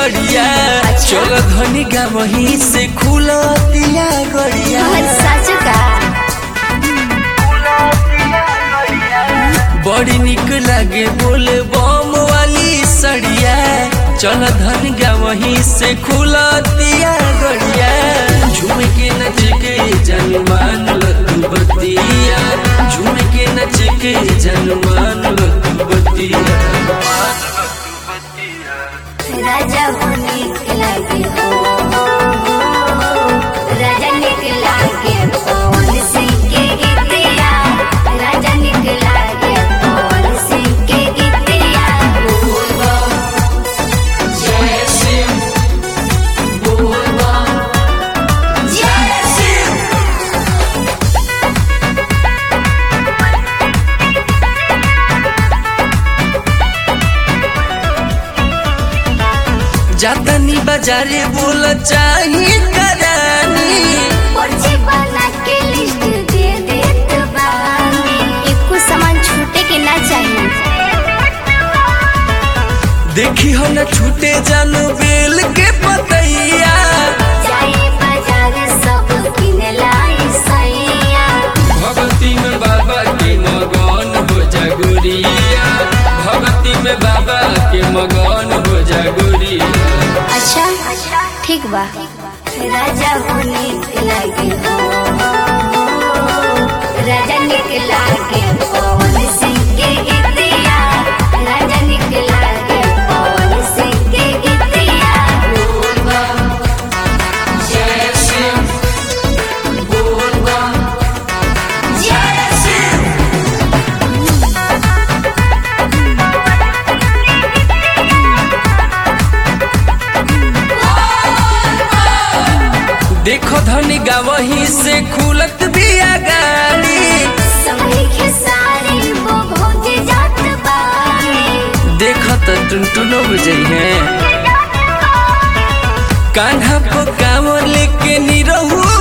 सड़िया चल धनी गा वहीं से खुलतिया गड़िया सच का बड़ी निक लागे बोले बम वाली सड़िया चल धन गा वहीं से खुलतिया गड़िया झूम के नच के जनमान लतू बतिया झूम के नच के जनमान लतू बतिया राजा होने के लागे हो राजा निकला के पवन सिंह के गीतिया राजा निकला के पवन सिंह के गीतिया जय सिंह बोल जय सिंह जातनी बाजारे बोल चाही करानी पर्ची बना के लिस्ट दे देत बानी एको सामान छूटे के ना चाहिए देखी हो न छूटे जानू बेल के पतैया जाए बाजार सब किन लाई सैया भगती में बाबा के मगन हो जागुरिया भगती में बाबा के मगन हो जागुरिया अच्छा ठीक बा राजा होने के लागे हो राजा निकला के पवन सिंह के गीतिया राजा निकला के पवन सिंह के गीतिया जय सिंह बोल जय सिंह देखो धनी गावही से खुलत बिया गाड़ी समय के सारे वो भोज जात बानी देखो तो टुनटुनो बुझई है कान्हा को कांवर लेके निरहू